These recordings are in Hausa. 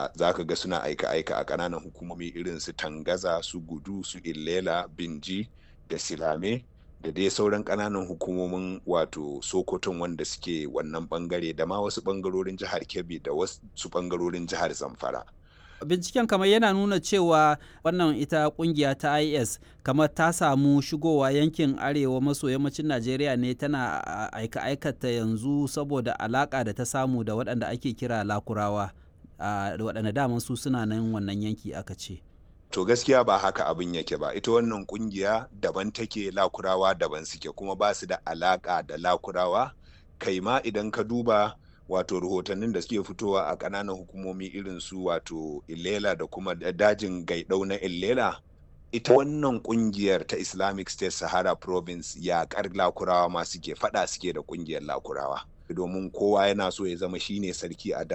za ka ga suna aika-aika a ƙananan hukumomi irin su tangaza su gudu su illela binji da silame da dai sauran ƙananan hukumomin wato sokoton wanda suke wannan bangare da ma wasu bangarorin jihar kebbi da wasu bangarorin jihar zamfara binciken kamar yana nuna cewa wannan ita kungiya ta is kamar ta samu shigowa yankin arewa maso yammacin najeriya ne tana aika aikata yanzu saboda alaka da ta samu da waɗanda ake kira lakurawa da waɗanda daman su suna nan wannan yanki aka ce to gaskiya ba haka abin yake ba ita wannan kungiya daban take lakurawa daban suke kuma ba su da alaka da lakurawa kai ma idan ka duba wato rahotannin da suke fitowa a ƙananan hukumomi irin su wato illela da kuma dajin gaidau na illela ita wannan kungiyar ta islamic state sahara province yaƙar lakurawa ma suke fada suke da kungiyar lakurawa domin kowa yana so ya zama shine sarki a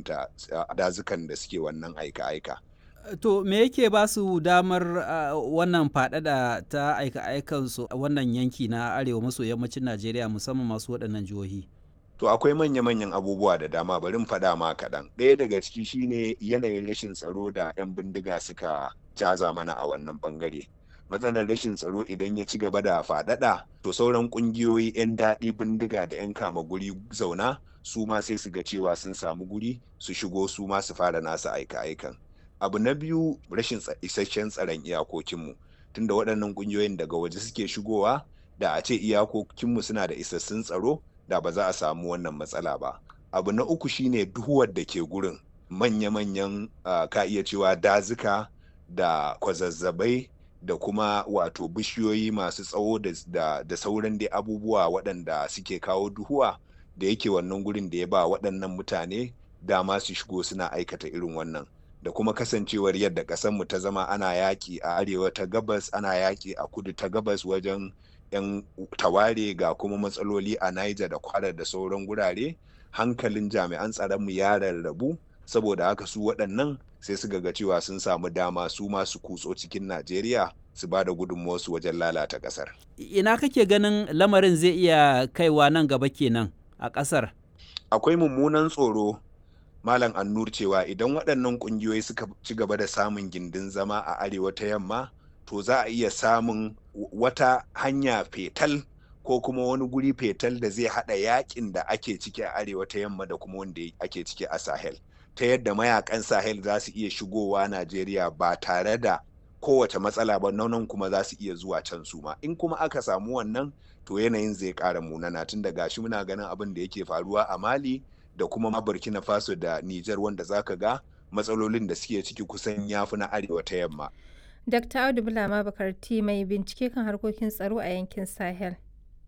dazukan da suke wannan aika-aika To me yake ba su damar uh, wannan faɗaɗa ta aika-aikansu a wannan yanki na arewa maso yammacin Najeriya musamman masu waɗannan jihohi? To akwai manya-manyan abubuwa da dama bari faɗa ma kaɗan. Ɗaya daga ciki shine yanayin rashin tsaro da 'yan bindiga suka jaza mana a wannan ɓangare. Matsalar rashin tsaro idan ya ci gaba da faɗaɗa, to sauran ƙungiyoyi 'yan daɗi bindiga da 'yan kama guri zauna su ma sai su ga cewa sun samu guri su shigo su ma su fara nasu aika-aikan. Abu na biyu rashin isasshen tsaron iyakokinmu. Tunda waɗannan ƙungiyoyin daga waje suke shigowa da a ce iyakokinmu suna da isassun tsaro da ba za a samu wannan matsala ba abu na uku shine duhuwar da ke gurin manya-manyan uh, ka iya cewa dazuka da kwazazzabai da kuma wato bishiyoyi masu tsawo da, da, da sauran dai abubuwa waɗanda suke kawo duhuwa da yake wannan gurin da ya ba waɗannan mutane dama su shigo suna aikata irin wannan da kuma kasancewar yadda ƙasarmu ta zama ana yaƙi a arewa ta gabas ana yaƙi a kudu ta gabas wajen 'yan taware ga kuma matsaloli a Niger da kwara da sauran gurare hankalin jami'an tsaronmu ya rarrabu saboda haka su waɗannan sai su ga cewa sun samu dama su masu kutso cikin Najeriya su ba da gudunmuwarsu wajen lalata ƙasar. Ina kake ganin lamarin zai iya kaiwa nan gaba kenan a ƙasar? Akwai mummunan tsoro Malam Annur cewa idan waɗannan ƙungiyoyi suka ci gaba da samun gindin zama a arewa ta yamma to za a iya samun wata hanya fetal ko kuma wani guri fetal da zai hada yakin da ake ciki a arewa ta yamma da kuma wanda ake ciki a sahel ta yadda mayakan sahel za su iya shigowa najeriya ba tare da kowace matsala ba nan kuma za su iya zuwa can su ma in kuma aka samu wannan to yanayin zai kara munana tun da gashi muna ganin abin da yake faruwa a mali da kuma ma burkina faso da niger wanda zaka ga matsalolin da suke ciki kusan yafi na arewa ta yamma Dr. Audu Bulama Bakarti mai bincike kan harkokin tsaro a yankin Sahel.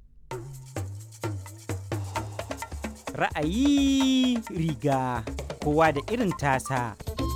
Ra'ayi riga kowa da irin tasa.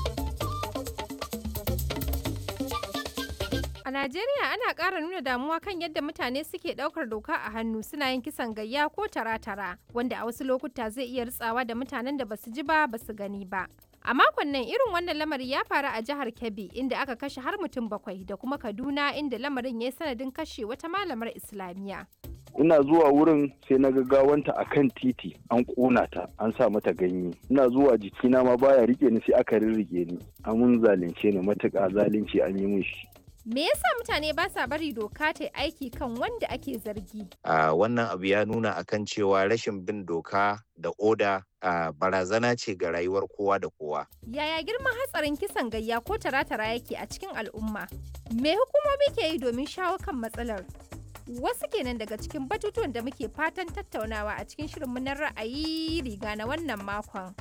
A Najeriya ana ƙara nuna damuwa kan yadda mutane suke ɗaukar doka a hannu suna yin kisan gayya ko tara-tara wanda a wasu lokuta zai iya ritsawa da mutanen da basu ji ba basu gani ba. A makon nan irin wannan lamari ya faru a jihar Kebbi inda aka kashe har mutum bakwai da kuma Kaduna inda lamarin ya yi sanadin kashe wata malamar Islamiyya. ina zuwa wurin sai na gawanta a kan titi an ƙona ta an sa mata ganye ina zuwa jikina ma baya rike ni sai aka rirrike ni amun zalunce ni matuƙa zalunci an yi min shi Me yasa mutane ba sa bari doka ta aiki kan wanda ake zargi? Uh, wannan abu ya nuna akan cewa rashin bin doka da oda uh, barazana ce ga rayuwar kowa da kowa. Yaya girman hatsarin kisan gayya ko tara-tara yake a cikin al'umma? Me hukumomi ke yi domin shawo kan matsalar? Wasu kenan daga cikin batutuwan da muke fatan tattaunawa a cikin shirinmu na ra'ayi riga na wannan makon.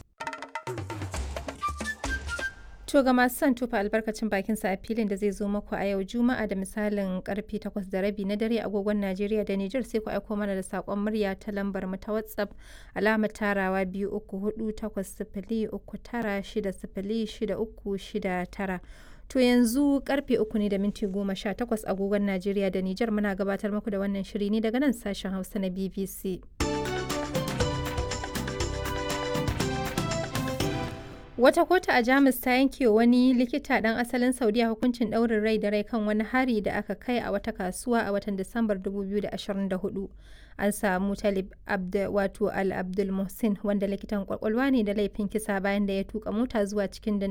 To ga masu son tufa albarkacin bakin sa a filin da zai zo muku a yau Juma'a da misalin karfe 8 da rabi na dare agogon Najeriya da Nijar sai ku aiko mana da sakon murya ta lambar mu ta WhatsApp alamar tarawa biyu uku hudu takwas sifili uku tara shida sifili shida uku shida tara. To yanzu karfe uku ne da minti goma sha takwas agogon Najeriya da Nijar muna gabatar muku da wannan shiri ne daga nan sashen Hausa na BBC. Wata kotu a Jamus ta yanke wani likita ɗan asalin Saudiya hukuncin ɗaurin rai da rai kan wani hari da aka kai a wata kasuwa a watan Disambar 2024. An samu Talib Abd wato Al Abdul Muhsin wanda likitan kwakwalwa ne da laifin kisa bayan da ya tuka mota zuwa cikin